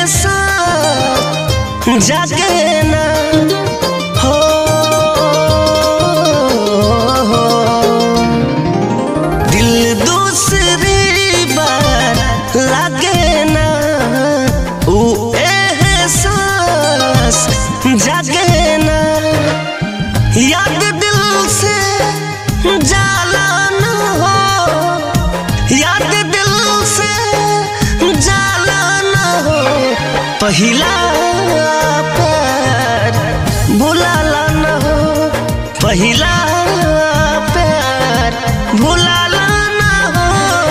साथ जागे ना हो दिल दूसरी बार लागे ना ऊ एहसास जागे ना याद दिल से जाला न हो याद दिल से जाला न हो पहिला प्यार भुलाला न हो पहिला प्यार भुलाला न हो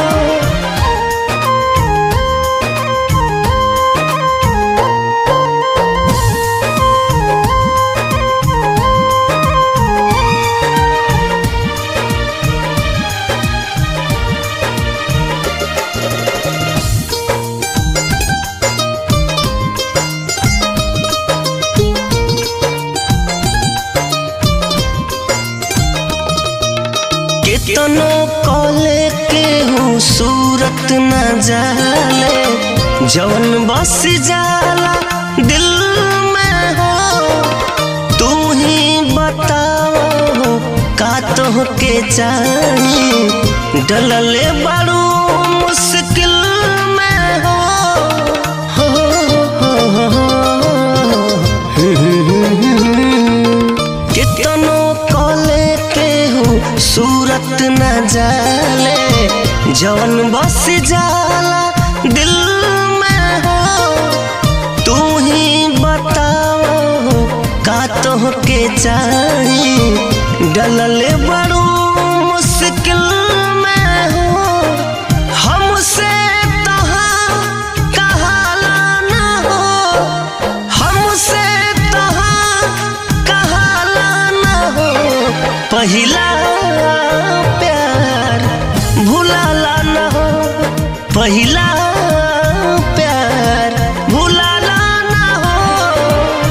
कितनो कॉले के हूँ सूरत न जाले जवन बस जाला दिल में हो तू ही बताओ का तो के चाही डलले बड़ू मुश्किल में हो हो, हो, हो, हो। कितनो कॉले के हूँ सूरत न जाले जवन बस जाला दिल में हो तू ही बताओ का तो के चाही डलले बड़ू मुश्किल में हो हमसे तहाँ कहाला न हो हमसे तहाँ कहाला न हो पहिला प्यार भुलाला न हो पहिला प्यार भुलाला न हो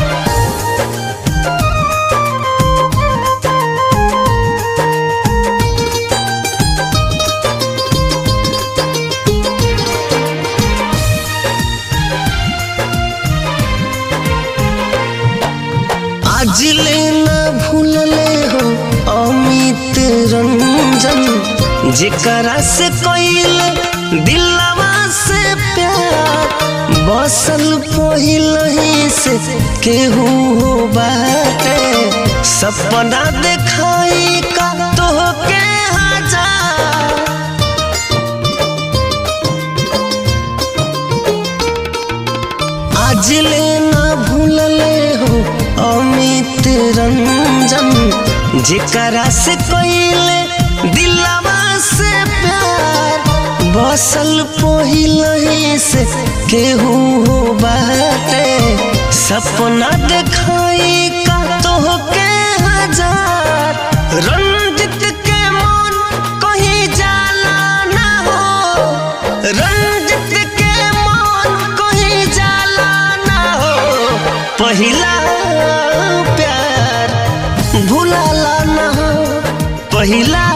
आज ले न भूलले हो अमित रंजन जेकरा से कोइल दिलवा से प्यार बसल पहिलही से केहू हो बाटे सपना देखाई का तोहके हजार आज ले ना भूलले हो अमित रंजन जेकरा से कोइले दिलवा से प्यार बसल पहिलही से केहू हो बाटे सपना देखाई का तोहके हजार रंजित के मन कहीं जाला ना हो रंजित के मन कहीं जाला ना हो पहिला प्यार भुलाला ना हो पहिला